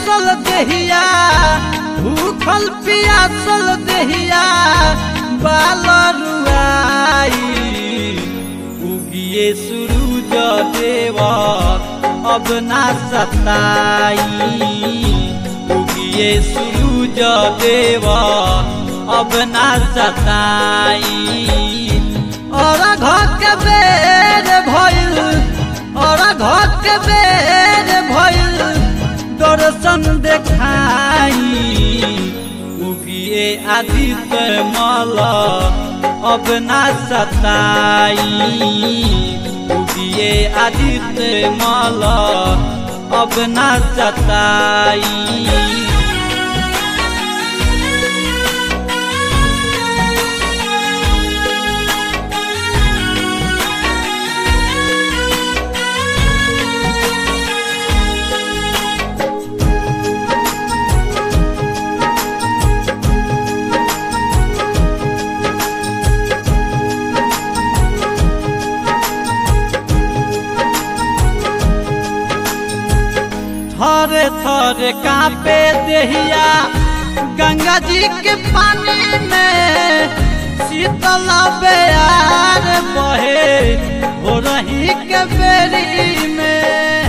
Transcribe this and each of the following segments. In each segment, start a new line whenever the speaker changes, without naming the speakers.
पियासल देहिया भूखल पियासल देहिया बाल रुआई उगिए सूरज देवा अब ना सताई उगिए सूरज देवा अब ना सताई और घर के बेर भइल और घर के बेर भइल दर्शन देखाई उगिए आदित्य मल अब ना सताई उगिए आदित्य मल अब ना सताई थरे थरे कापे देहिया गंगा जी के पानी में शीतल बेयार बहे हो रही के बेरी में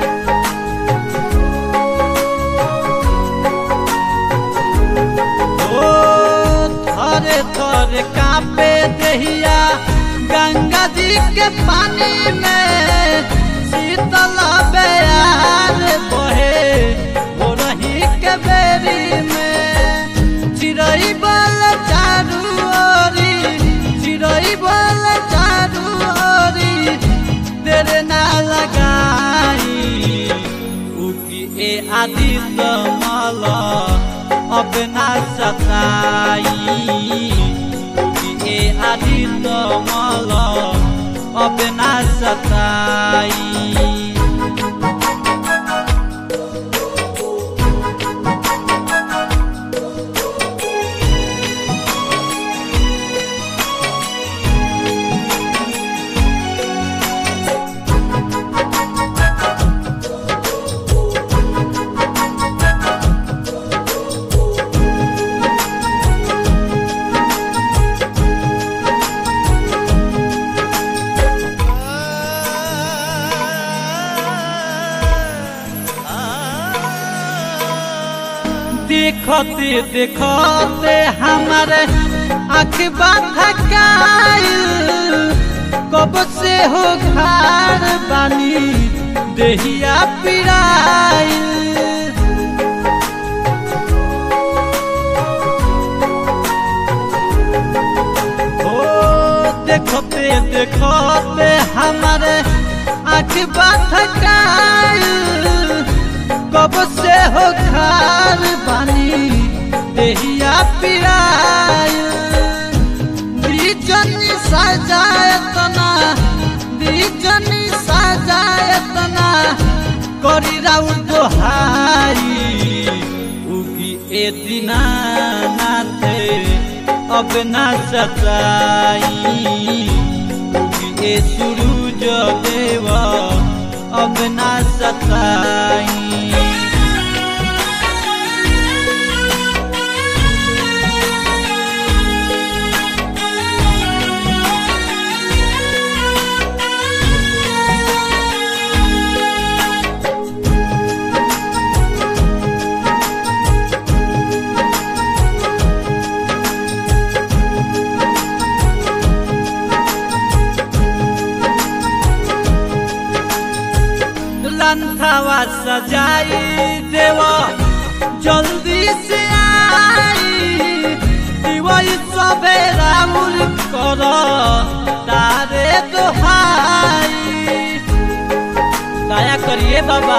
ओ थरे थरे कापे देहिया गंगा जी के पानी में शीतल बेयार बहे हो रही के बेरी में चिड़ई बल चारू ओरी चिड़ई बल चारू ओरी तेरे ना लगाई उकी ए आदित्य माला अब ना सताई उकी ए आदित्य माला अब ना सताई देखते देखते हमारे अखबा थकाइल कब से हो घर बानी देहिया पिराइल ओ देखते देखते हमारे अखबा थकाइल कब से हो खार बानी देहिया पिराय दीजनी सजायतना दीजनी सजायतना करी राउ दोहाई उगी ए दिना नाथे अब ना सताई उगी ए सूरज देवा अब ना सताई लंथवा सजाई देवा जल्दी से आई दिवाई सवेरा मुल कर तारे दोहाई दया करिए बाबा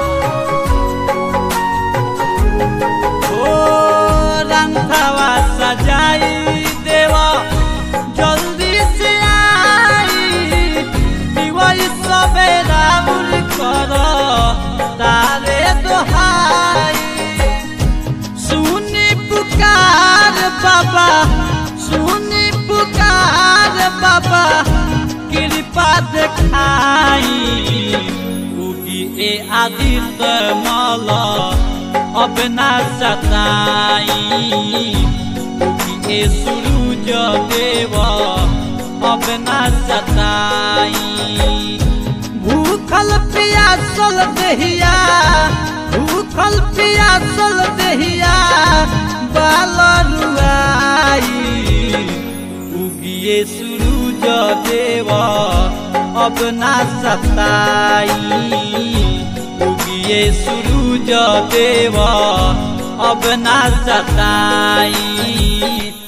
ओ लंथवा सजाई देवा जल्दी से आई दिवाई सवेरा मुल कर तारे दोहाई सुनी पुकार बाबा सुनी पुकार बाबा कृपा देखाई उगी ए आदित्य माला अब ना सताई उगिए सूरज देव अब ना सताई भूखल पियासल देहिया भूखल पियासल देहिया बाल रुआई उगिए सूरज देव अब ना सताई उगिए सूरज देव अब ना सताई